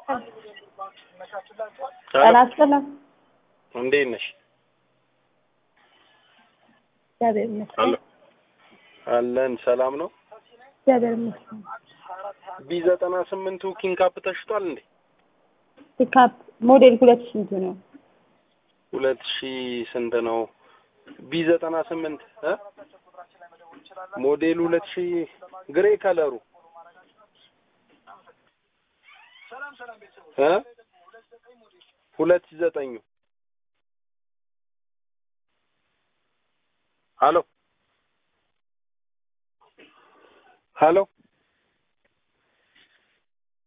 ጤና ይስጥልን። እንዴት ነሽ? እግዚአብሔር ይመስገን። አሎ አለን። ሰላም ነው። እግዚአብሔር ይመስገን። ቢ ዘጠና ስምንቱ ኪንግ ካፕ ተሽጧል እንዴ? ፒካፕ ሞዴል ሁለት ስንቱ ነው? ሁለት ሺህ ስንት ነው? ቢ ዘጠና ስምንት እ ሞዴሉ ሁለት ሺህ ግሬ ከለሩ እ ሁለት ሺህ ዘጠኙ ሀሎ ሀሎ